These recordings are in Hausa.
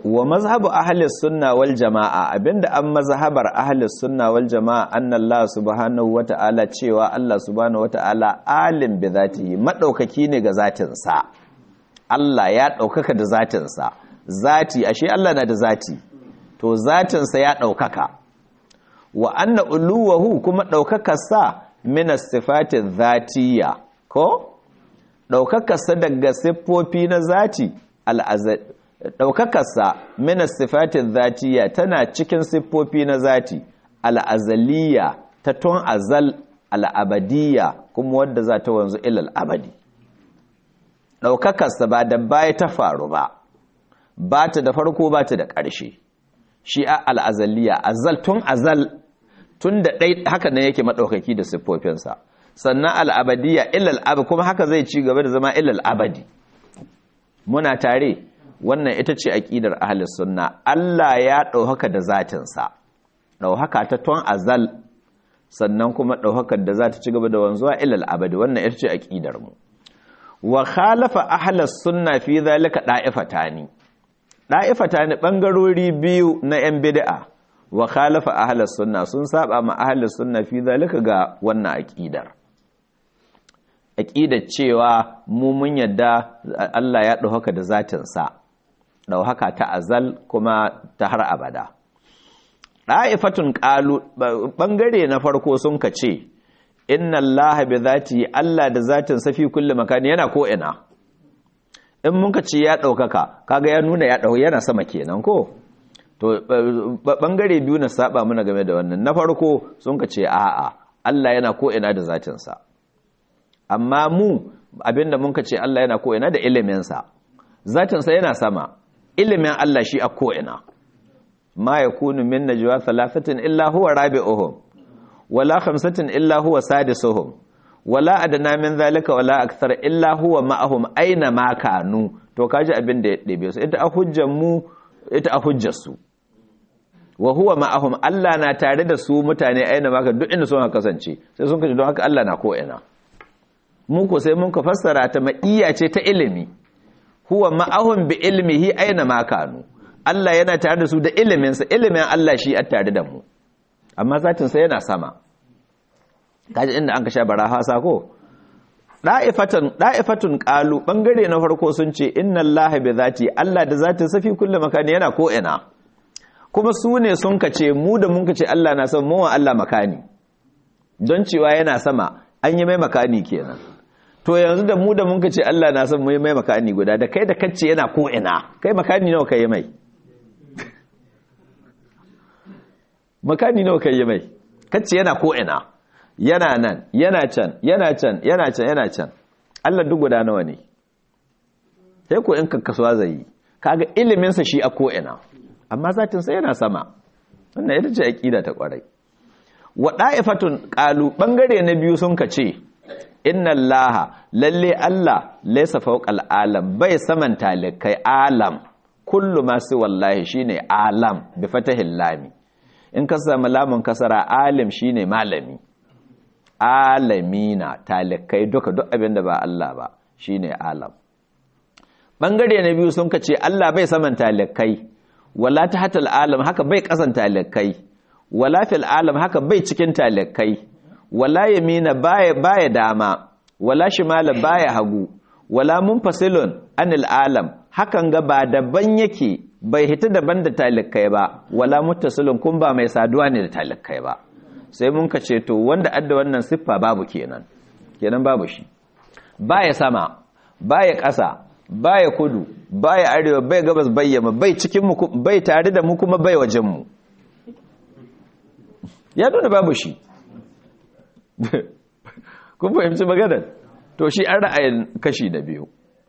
wa mazhabu ahli sunna wal jama'a abinda an mazhabar ahli sunna wal jama'a anna Allah subhanahu wata'ala cewa Allah subhanahu wata'ala alim bi zatihi madaukaki ne ga zatin sa Allah ya daukaka da zatin sa zati ashe Allah na da zati to zatin sa ya daukaka wa anna uluwahu kuma daukakar sa min as-sifati dhatiyya ko daukakar sa daga siffofi na zati al-azal ɗaukakarsa mina sifatin zatiya tana cikin siffofi na zati al'azaliya ta tun azal al'abadiya kuma wadda za ta wanzu ilal abadi ɗaukakarsa ba da baya ta faru ba ba ta da farko ba ta da ƙarshe shi a al'azaliya azal tun azal tun da ɗai haka nan yake maɗaukaki da siffofinsa sannan al'abadiya ilal abadi kuma haka zai ci gaba da zama ilal abadi muna tare wannan ita ce aƙidar ahlus sunna Allah ya ɗauhaka da zatinsa ɗauhaka ta ton azal sannan kuma ɗaukakar da za ta ci gaba da wanzuwa ilal abadi wannan ita ce aƙidar mu wa khalafa ahlus sunna fi zalika da'ifatani da'ifatani bangarori biyu na yan bid'a wa khalafa ahlus sunna sun saba ma ahlus sunna fi zalika ga wannan aƙidar aƙidar cewa mu mun yadda Allah ya ɗauhaka da zatinsa ɗauhaka ta azal kuma ta har abada ɗa'ifatun ƙalu ɓangare na farko sun ka ce inna Allah bi zati Allah da zatin safi kulle makani yana ko'ina in mun ka ce ya ɗaukaka kaga ya nuna ya ɗau yana sama kenan ko to ɓangare biyu na saba muna game da wannan na farko sun ka ce a'a Allah yana ko'ina da zatinsa amma mu abinda mun ka ce Allah yana ko'ina da iliminsa zatinsa yana sama ilimin Allah shi a ko'ina ma ya kunu min najwa thalathatin illa huwa rabi'uhum wala khamsatin illa huwa sadisuhum wala adna min zalika wala akthar illa huwa ma'ahum aina ma kanu to kaji abin da ya ɗebe su ita a hujjar mu ita a hujjar su wa huwa ma'ahum Allah na tare da su mutane aina ma ka duk inda sun kasance sai sun kaji don haka Allah na ko'ina mu ko sai mun ka fassara ta ma'iyya ce ta ilimi huwa ma'ahum bi ilmihi aina ma kanu Allah yana tare da su da iliminsa ilimin Allah shi a tare da mu amma zatin sa yana sama kaji inda an ka sha baraha sako da'ifatan da'ifatun qalu bangare na farko sun ce inna Allah bi zati Allah da zatin sa fi kulli makani yana ko ina kuma su ne sun ka ce mu da mun ka ce Allah na sama mu Allah makani don cewa yana sama an yi mai makani kenan to yanzu da mu da mun ce Allah na san mai mai makani guda da kai da kacce yana ko ina kai makani nawa kai mai makani nawa kai mai kacce yana ko ina yana nan yana can yana can yana can yana can Allah duk guda nawa ne sai ko in kakkasuwa zai yi kaga ilimin sa shi a ko ina amma zatin sa yana sama wannan ita ce aqida ta kwarai wa da'ifatun qalu bangare na biyu sun kace inna allaha lalle Allah laysa fawqal alam bai saman talikai alam kullu ma su wallahi shine alam bi fatahil lami in ka samu lamun kasara alim shine malami alamina talikai duka duk abinda ba Allah ba shine alam bangare na biyu sun kace Allah bai saman talikai wala tahtal alam haka bai kasan talikai wala fil alam haka bai cikin talikai wala yamina baya baya dama wala shimala baya hagu wala munfasilun anil alam hakan ga ba daban yake bai hita daban da talikai ba wala muttasilun kun ba mai saduwa ne da talikai ba sai mun ka ce to wanda adda wannan siffa babu kenan kenan babu shi baya sama baya ƙasa baya kudu baya arewa bai gabas bai yamma bai cikin mu bai tare da mu kuma bai wajen mu ya nuna babu shi kun fahimci maganar to shi an ra'ayin kashi na biyu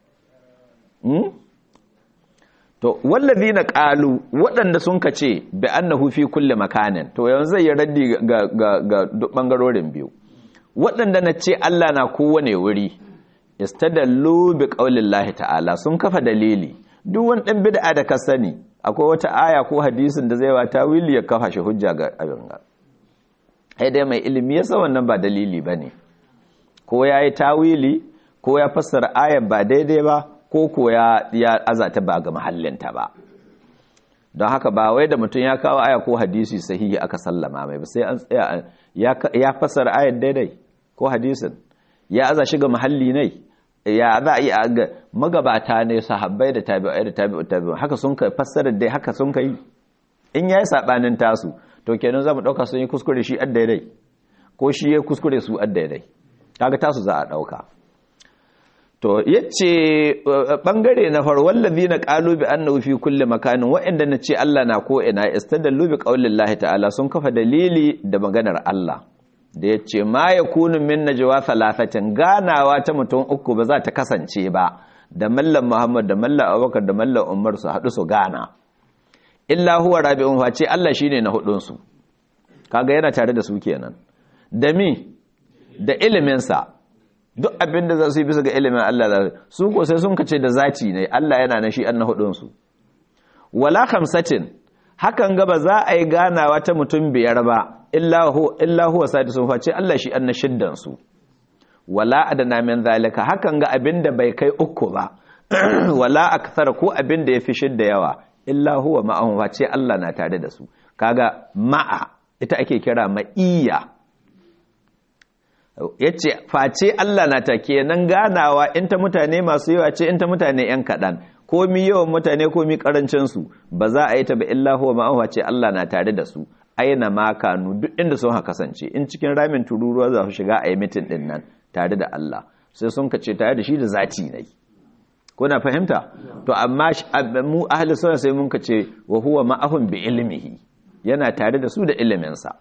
to wallazi na ƙalu waɗanda sun ka ce bi annahu fi kulle makanin to yanzu zai yi raddi ga ga ɓangarorin biyu waɗanda na ce Allah na kowane wuri istadallu bi qaulillahi ta'ala sun kafa dalili duk wani ɗan bid'a da ka sani akwai wata aya ko hadisin da zai wa tawili ya kafa shi hujja ga abin ga ai dai mai ilimi yasa wannan ba dalili bane ko yayi tawili ko ya fassara ayar ba daidai ba ko ko ya ya azata ba ga mahallinta ba don haka ba wai da mutum ya kawo aya ko hadisi sahihi aka sallama mai ba sai an tsaya ya fassara ayar daidai ko hadisin ya aza shiga mahalli ne ya za a yi ga magabata ne sahabbai da tabi'ai da tabi'u tabi'u haka sun kai fassara dai haka sun kai in yayi sabanin tasu to kenan zamu dauka sun yi kuskure shi adda daidai ko shi ya kuskure su adda daidai kaga tasu za a dauka to yace bangare na far wallazina qalu bi annahu fi kulli makanin wa'inda nace Allah na ko ina istadallu bi qaulillahi ta'ala sun kafa dalili da maganar Allah da yace ma yakunu min najwa thalathatin ganawa ta mutum uku ba za ta kasance ba da mallam Muhammad da mallam Abubakar da mallam Umar su hadu su gana illa huwa rabi'un fa ce Allah shine na hudun su kaga yana tare da su kenan da mi da ilimin sa duk abin da za su yi bisa ga ilimin Allah za su ko sai sun kace da zati ne Allah yana na shi an na hudunsu wala khamsatin hakan ga ba za a yi ganawa ta mutum biyar ba illa huwa sadisun face Allah shi an na shiddan su wala adana min zalika hakan ga abin da bai kai uku ba wala akthar ko abin da yafi shidda yawa illa huwa ma'ahum face Allah na tare da su kaga ma'a ita ake kira ma'iyya ya ce face Allah na ta kenan ganawa in ta mutane masu yawa ce in ta mutane ‘yan kaɗan komi yawan mutane komi ƙarancinsu ba za a yi ta ba illa huwa ma'ahuwa ce Allah na tare da su aina makanu duk inda sun haka kasance in cikin ramin tururuwa za su shiga a yi mitin ɗin nan tare da Allah sai sun kace tare da shi da zati ne kuna fahimta to amma mu ahli sunna sai mun kace wa huwa ma'ahum bi ilmihi yana tare da su da iliminsa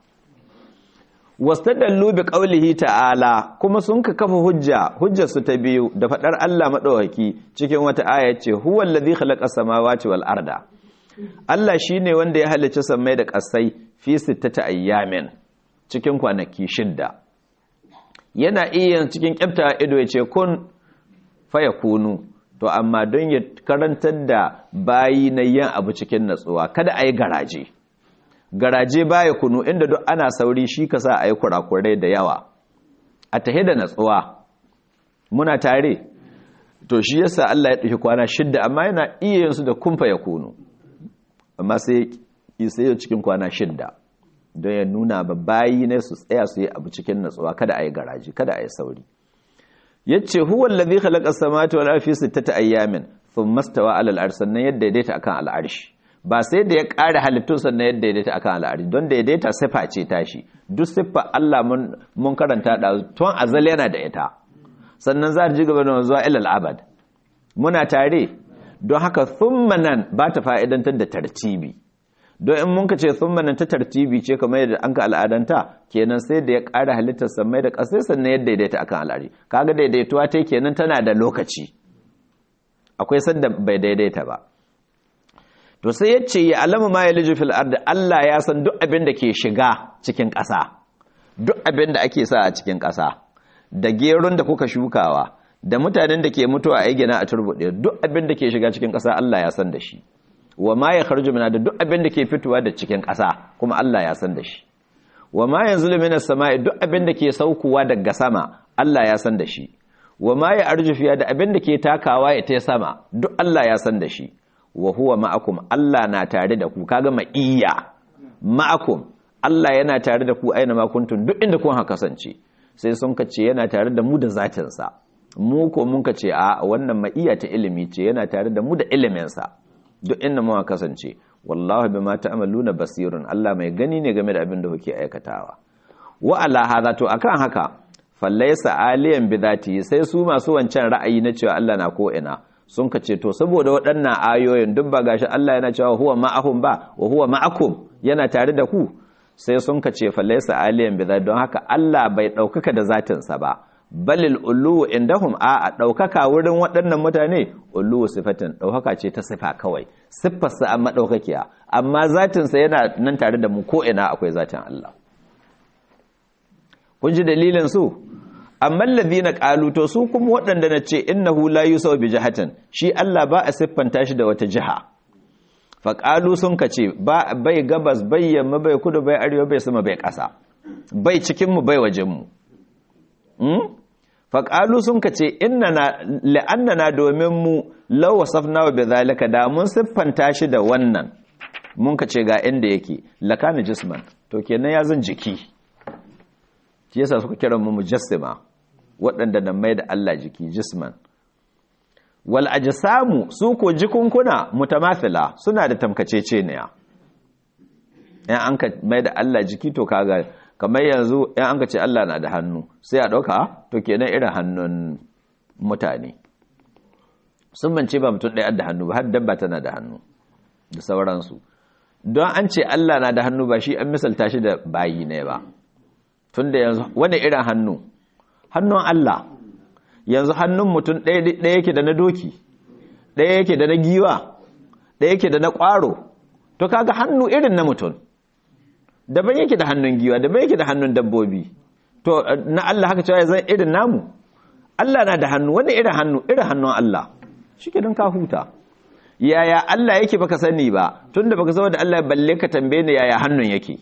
wastadallu bi qaulihi ta'ala kuma sun ka kafa hujja hujjar su ta biyu da fadar Allah madawaki cikin wata aya ce huwa allazi khalaqa samawati wal arda Allah shine wanda ya halicci sammai da kasai fi sittati ayyamin cikin kwanaki shidda yana iya cikin kyafta ido ya ce kun fayakunu to amma don ya karantar da bayi na yin abu cikin natsuwa kada a yi garaje garaje baya kunu inda duk ana sauri shi ka sa a yi kurakurai da yawa a tahe da natsuwa muna tare to shi yasa Allah ya ɗauki kwana shidda amma yana iya yin su da kumfa ya kunu amma sai sai cikin kwana shidda don ya nuna ba bayi ne su tsaya su yi abu cikin natsuwa kada a yi garaje kada a yi sauri yace huwa allazi khalaqa as-samawati wal arda fi sittati ayyamin thumma stawa 'ala al-arsh sannan yadda daidaita akan al-arsh ba sai da ya ƙara halittun sannan yadda daidaita akan al-arsh don daidaita sifa ce tashi duk siffa Allah mun mun karanta da tun azal yana da ita sannan za ta ji gaba da zuwa ila al-abad muna tare don haka thumma nan ba ta fa'idantar da tartibi don in mun ka ce thumma nan ta tartibi ce kamar yadda an ka al'adanta kenan sai da ya ƙara halittar samai da ƙasai sannan yadda daidaita akan al'ari kaga daidaituwa ta kenan tana da lokaci akwai sanda bai daidaita ba to sai ya ce ya alama ma ya liji fil ardi Allah ya san duk abin da ke shiga cikin ƙasa duk abin da ake sa a cikin ƙasa da gerun da kuka shukawa da mutanen da ke mutuwa a gina a turbuɗe duk abin da ke shiga cikin ƙasa Allah ya san da shi wa ma ya kharju mina da duk abin da ke fitowa da cikin ƙasa kuma Allah ya san da shi wa ma yanzulu minas sama'i duk abin da ke saukowa daga sama Allah ya san da shi wa ma ya arju fiya da abin da ke takawa ya ta sama duk Allah ya san da shi wa huwa ma'akum Allah na tare da ku kaga ma'iyya ma'akum Allah yana tare da ku aina ma kuntum duk inda kun haka kasance sai sun kace yana tare da mu da zatin sa mu ko mun kace a wannan ma'iyya ta ilimi ce yana tare da mu da ilimin sa duk inda muka kasance wallahu bima ta'maluna basirun Allah mai gani ne game da abin da kuke aikatawa wa ala hadha to akan haka fallaysa aliyan bidati sai su masu wancan ra'ayi na cewa Allah na ko ina sun kace to saboda waɗannan ayoyin duk ba gashi Allah yana cewa huwa ma'ahum ba wa huwa ma'akum yana tare da ku sai sun kace fallaysa aliyan bidati don haka Allah bai daukaka da zatin sa ba balil ulu indahum a a ɗaukaka wurin waɗannan mutane ulu sifatin ɗaukaka ce ta sifa kawai siffarsa an maɗaukakiya amma zatinsa yana nan tare da mu ko ina akwai zatin Allah kun ji dalilin su amma ladina qalu to su kuma waɗanda na ce innahu la yusaw bi jihatin shi Allah ba a siffanta shi da wata jiha fa qalu sun kace ba bai gabas bai yamma bai kudu bai arewa bai sama bai ƙasa bai cikin mu bai wajen mu faƙalu sun ka ce na domin mu lawa safna wa zalika da mun siffanta shi da wannan mun ka ce ga inda yake lakana jisman to kenan ya zan jiki shi yasa suka kira mu mujassima waɗanda nan mai da Allah jiki jisman wal ajsamu su ko jikunkuna mutamathila suna da tamkaceceniya in an ka mai da Allah jiki to kaga kamar yanzu in an ka ce Allah na da hannu sai a ɗauka to kenan irin hannun mutane sun bance ba mutum ɗaya da hannu ba har dabba tana da hannu da sauransu don an ce Allah na da hannu ba shi an misalta shi da bayi ne ba tun da yanzu wani irin hannu hannun Allah yanzu hannun mutum ɗaya yake da na doki ɗaya yake da na giwa ɗaya yake da na ƙwaro to kaga hannu irin na mutum daban yake da hannun giwa daban yake da hannun dabbobi to na Allah haka cewa zai irin namu Allah na da hannu wani irin hannu irin hannun Allah shi ke don ka huta yaya Allah yake baka sani ba tunda baka zama da Allah balle ka tambaye ni yaya hannun yake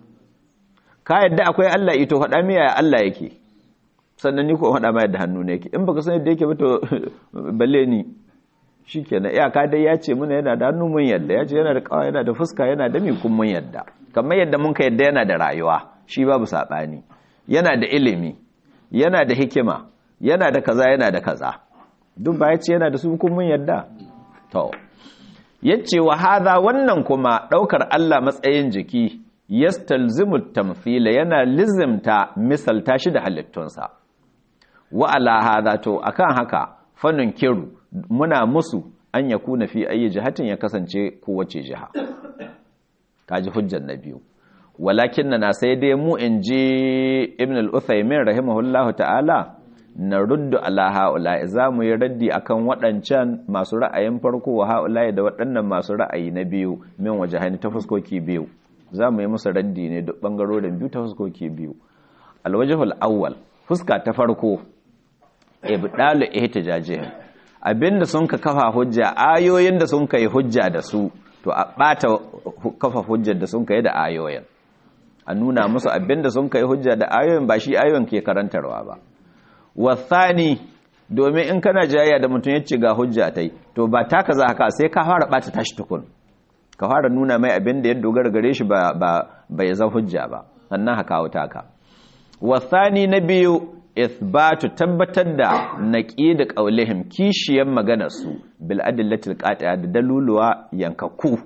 ka yadda akwai Allah ito faɗa mi yaya Allah yake sannan ni ko faɗa ma yadda hannu ne yake in baka sani da yake ba to balle ni shikenan iyaka dai ya ce muna yana da hannu mun yadda ya ce yana da kawa yana da fuska yana da kun mun yadda kamar yadda mun ka yadda yana da rayuwa shi babu saɓani yana da ilimi yana da hikima yana da kaza yana da kaza duk ba ya ce yana da su kun mun yadda to yace wa hadha wannan kuma daukar Allah matsayin jiki yastalzimu tamthila yana lizimta misalta shi da halittunsa wa ala hadha to akan haka fannin kiru muna musu an yakuna fi ayi jihatin ya kasance kowace jiha kaji hujjar na biyu walakin na sai dai mu in ji ibn al-uthaymin rahimahullahu ta'ala na ruddu ala ha'ula za mu yi raddi akan waɗancan masu ra'ayin farko wa ha'ula da waɗannan masu ra'ayi na biyu min waje hannu ta fuskoki biyu za mu yi musu raddi ne duk ɓangarorin biyu ta fuskoki biyu alwajihul awwal fuska ta farko ibdalu ihtijajihim abinda sun ka kafa hujja ayoyin da sun kai hujja da su to a bata kafa hujjar da sun kai da ayoyin a nuna musu abinda sun kai hujja da ayoyin ba shi ayoyin ke karantarwa ba wasani domin in kana jayayya da mutum ya ce ga hujja tai to ba taka za ka sai ka fara bata tashi tukun ka fara nuna mai abin da ya dogara gare shi ba ba bai zan hujja ba sannan haka wuta ka wasani na biyu ithbatu tabbatar da naqi da qaulihim kishiyan maganar su bil adillatil qati'a da daluluwa yankakku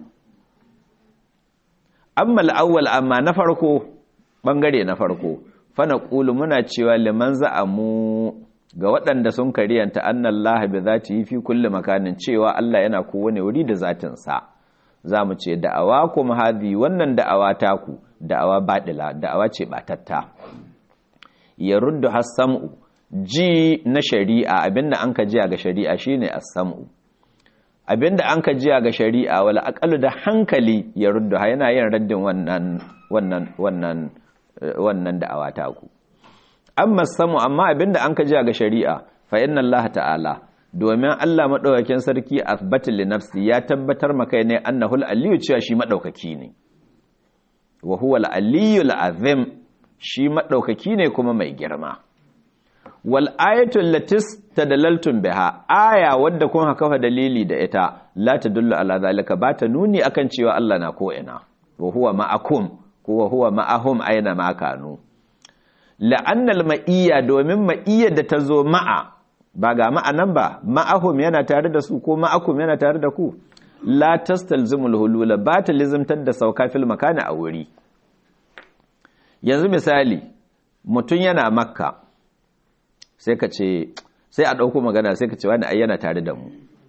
amma al-awwal amma na farko bangare na farko fana ƙulu muna cewa liman za'amu ga waɗanda sun kariyanta annan lahabi za ta yi fi kulle makanin cewa Allah yana kowane wuri da zatinsa za mu ce da'awa kuma hadi wannan da'awa taku da'awa baɗila da'awa ce ɓatatta ya ruddu hassam'u ji na shari'a abinda an ka jiya ga shari'a shine as-sam'u abinda an ka jiya ga shari'a wala aqalu da hankali ya ruddu yana yin raddin wannan wannan wannan wannan da'awa ta ku amma samu amma abinda an ka ji ga shari'a fa inna Allah ta'ala domin Allah madaukakin sarki athbata li nafsi ya tabbatar maka ne annahu al-aliyyu cewa shi madaukaki ne wa huwa al-aliyyu al-azim shi madaukaki ne kuma mai girma wal ayatu allati tadalaltum biha aya wadda kun haka dalili da ita la tadullu ala zalika ba ta nuni akan cewa Allah na ko ina wa huwa ma'akum kuwa huwa ma'ahum aina ma kanu la'annal ma'iyya domin ma'iyyar da ta zo ma'a ba ga ma'anan ba ma'ahum yana tare da su ko ma'akum yana tare da ku la tastalzimul hulula ba ta lizimtar da sauka fil makani a wuri yanzu misali mutum yana makka sai ka ce sai a ɗauko magana sai ka ce wani ai yana tare da mu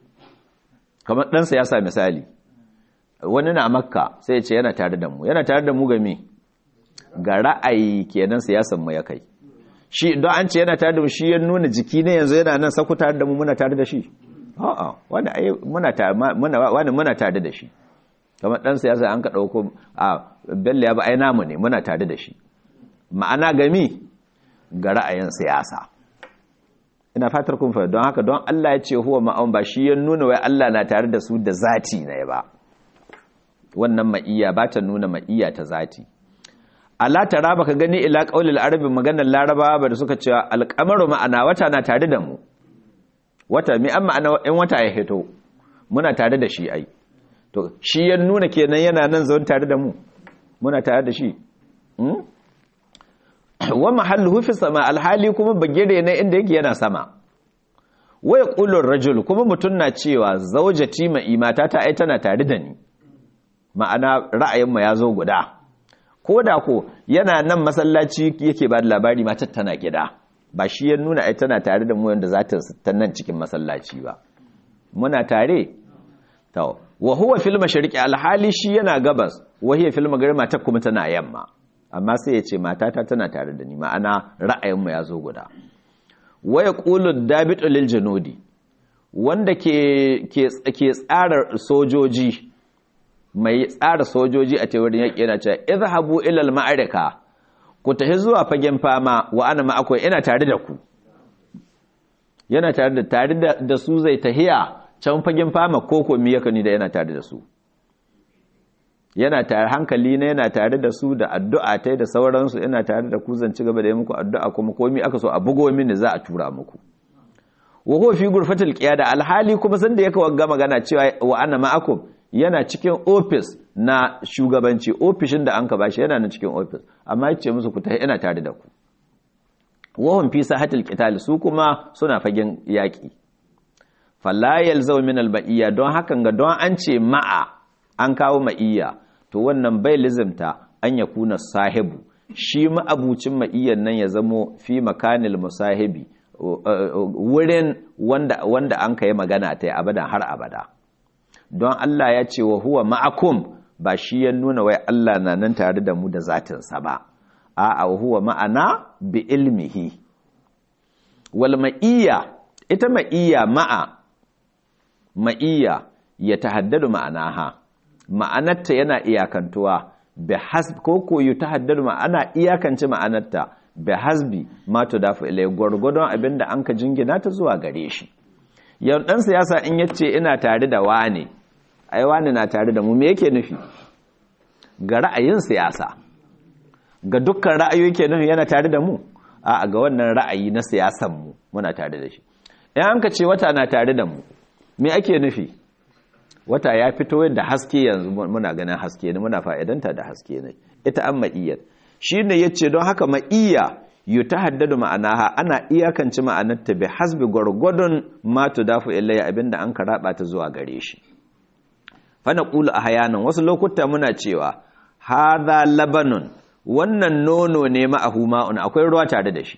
kamar ɗansa ya sa misali wani na makka sai ya ce yana tare da mu yana tare da mu game ga ra'ayi kenan siyasan mu ya kai shi don an ce yana tare da mu shi ya nuna jiki ne yanzu yana nan saku tare da mu muna tare da shi a'a wani ai muna tare muna wani muna tare da shi kamar dan siyasa an ka dauko a bello ya ba ai namu ne muna tare da shi ma'ana gami ga ra'ayin siyasa ina fatar kun fahimta don haka don Allah ya ce huwa ma'an ba shi ya nuna wai Allah na tare da su da zati ne ba wannan ma'iyya ba ta nuna ma'iyya ta zati Allah ta raba ka gani ila qaulil arabi maganar larabawa ba da suka cewa alqamaru ma'ana wata na tare da mu wata mi an ma'ana in wata ya hito muna tare da shi ai to shi ya nuna kenan yana nan zaune tare da mu muna tare da shi wa mahalluhu fi sama alhali kuma bagire ne inda yake yana sama waya qulur rajul kuma mutun na cewa zaujati ma imata ta ai tana tare da ni ma'ana ra'ayin mu yazo guda koda ko yana nan masallaci yake ba da labari matar tana gida ba shi ya nuna ai tana tare da mu yanda za ta nan cikin masallaci ba muna tare to wa huwa fil mashriqi alhali shi yana gabas wa hiya fil maghrib mata kuma tana yamma amma sai ya ce matata tana tare da ni ma'ana ra'ayinmu ya zo guda wa yaqulu dabitu lil junudi wanda ke ke ke tsara sojoji mai tsara sojoji a teorin yaki yana cewa izhabu ila al ma'arika ku tafi zuwa fagen fama wa ana ma'akwai ina tare da ku yana tare da tare da su zai tahiya can fagen fama koko mi yaka ni da yana tare da su yana tare hankali na yana tare da su da addu'a ta da sauransu yana tare da ku zan ci gaba da yi muku addu'a kuma komi aka so a bugo mini za a tura muku wa huwa fi gurfatil qiyada alhali kuma san da yake wagga magana cewa wa ana ma'akum yana cikin office na shugabanci ofishin da an ka bashi yana na cikin office amma yace musu ku tafi ina tare da ku wa hum fi sahatil qital su kuma suna fagen yaki fala yalzaw min al don hakan ga don an ce ma'a an kawo ma'iyya to wannan bai lizimta an ya kuna sahibu shi ma'abucin ma'iyyan nan ya zamo fi makanil musahibi wurin wanda, wanda an ka yi magana ta yi abadan har abada don Allah ya ce wa huwa ma'akum ba shi ya nuna wai Allah na nan tare da mu da zatinsa ba a wa huwa ma'ana bi ilmihi wal ma'iyya ita ma'iyya ma'a ma'iyya ya tahaddadu ma'anaha ma'anarta yana iyakantuwa bi hasbi ko koyo ta haddadu ma'ana iyakance ma'anarta bi hasbi ma to dafa ilai gwargwadon abinda an ka jingina ta zuwa gare shi yau dan siyasa in yace ina tare da wane ai wane na tare da mu me yake nufi ga ra'ayin siyasa ga dukkan ra'ayoyi yake nufi yana tare da mu a ga wannan ra'ayi na siyasan mu muna tare da shi in an ka ce wata na tare da mu me ake nufi wata ya fito da haske yanzu muna ganin haske ne muna fa'idanta da haske ne ita an ma'iyyar shi ne ya ce don haka ma'iyya yi ta haddadu ma'anaha ana iyakanci ma'anarta bai hasbi gwargwadon matu dafu ilayya abinda an karaba ta zuwa gare shi fana ƙulu a hayanan wasu lokuta muna cewa haza labanun wannan nono ne ma'ahu ma'un akwai ruwa tare da shi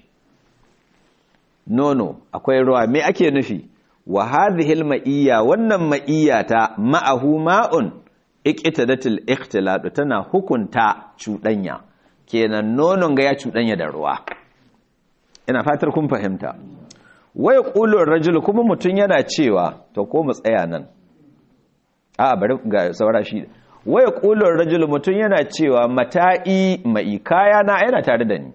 nono akwai ruwa me ake nufi wa hadhihi ma'iyya wannan ma'iyya ta ma'ahu ma'un iqtadatil ikhtilatu tana hukunta cuɗanya kenan nonon ga ya cuɗanya da ruwa ina fatar kun fahimta waya qulur rajul kuma mutun yana cewa to ko mu tsaya nan a bari ga saura shi waya qulur rajul mutun yana cewa mata'i mai kaya na yana tare da ni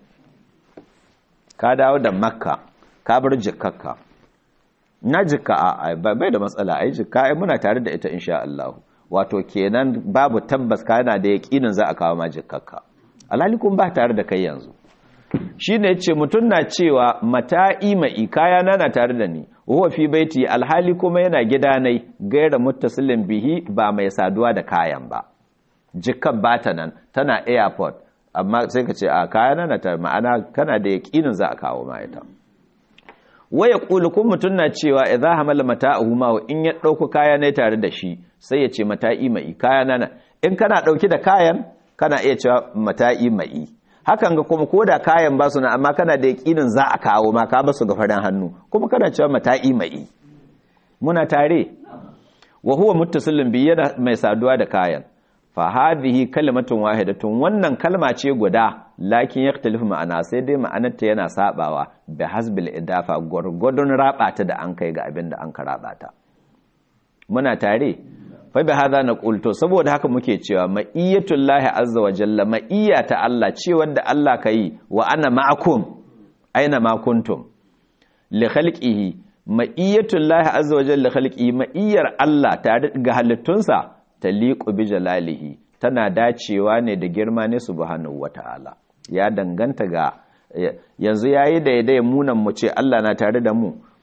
ka dawo da makka ka bar jikkakka na jikka a bai da matsala ai jikka ai muna tare da ita insha Allah wato kenan babu tabbas kana da yakinin za a kawo ma jikkakka alhali kun ba tare da kai yanzu shine yace mutun na cewa mata'i mai kaya na na tare da ni huwa fi baiti alhali kuma yana gida nai gaira muttasilin bihi ba mai saduwa da kayan ba jikkan bata nan tana airport amma sai ka ce a kaya na na tare ma'ana kana da yakinin za a kawo ma ita waya ƙulu kun mutum na cewa idza hamala mata'ahu ma in ya ɗauko kaya ne tare da shi sai ya ce mata'i mai kaya nana in kana ɗauki da kayan kana iya cewa mata'i mai hakan ga kuma ko da kayan ba su na amma kana da yaƙinin za a kawo ma ka ba su ga farin hannu kuma kana cewa mata'i mai muna tare wa huwa muttasilin bi yana mai saduwa da kayan fa hadhihi kalimatun wahidatun wannan kalma ce guda lakin yaktalifu ma'ana sai dai ma'anarta yana sabawa bi hasbil idafa gurgudun rabata da an kai ga abin da an ka rabata muna tare fa bi hadha naqul to saboda haka muke cewa ma'iyatul lahi azza wa jalla ma'iyya ta Allah ce wanda Allah kai wa ana ma'akum aina ma kuntum li khalqihi ma'iyatul lahi azza wa jalla khalqihi ma'iyyar Allah tare ga halittunsa taliqu bi jalalihi tana dacewa ne da girma ne subhanahu wata'ala ya danganta ga yanzu yayi daidai munan mu ce Allah na tare da mu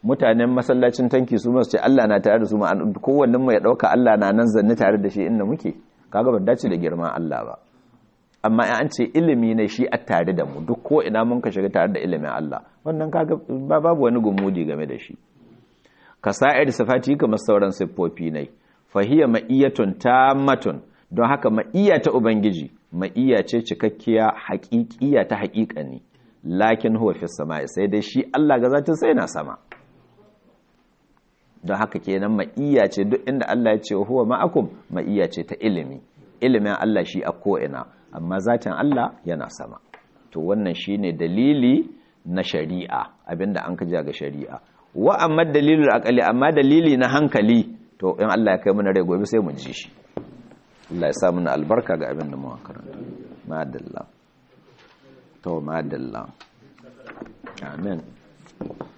mutanen masallacin tanki su masu ce Allah na tare da su ma'an kowannen mu ya dauka Allah na nan zanne tare da shi inda muke kaga ba dace da girman Allah ba amma in an ce ilimi ne shi a tare da mu duk ko ina mun ka shiga tare da ilimin Allah wannan kaga babu wani gumudi game da shi kasa'ir sifati kamar sauran siffofi ne fahiya ma'iyatun tammatun don haka ma'iya ta ubangiji ma'iya ce cikakkiya haƙiƙiya ta haƙiƙani lakin huwa fi sama'i sai dai shi Allah ga zatin sai na sama don haka kenan ma'iya ce duk inda Allah ya ce huwa ma'akum ma'iya ce ta ilimi ilimin Allah shi a ko'ina amma zatin Allah yana sama to wannan shine dalili na shari'a abinda an kaja ga shari'a wa amma dalilul aqali amma dalili na hankali to in Allah ya kai mana rai gobe sai mu ji shi Allah ya sa mana albarka ga abin da muka karanta madalla to madalla amen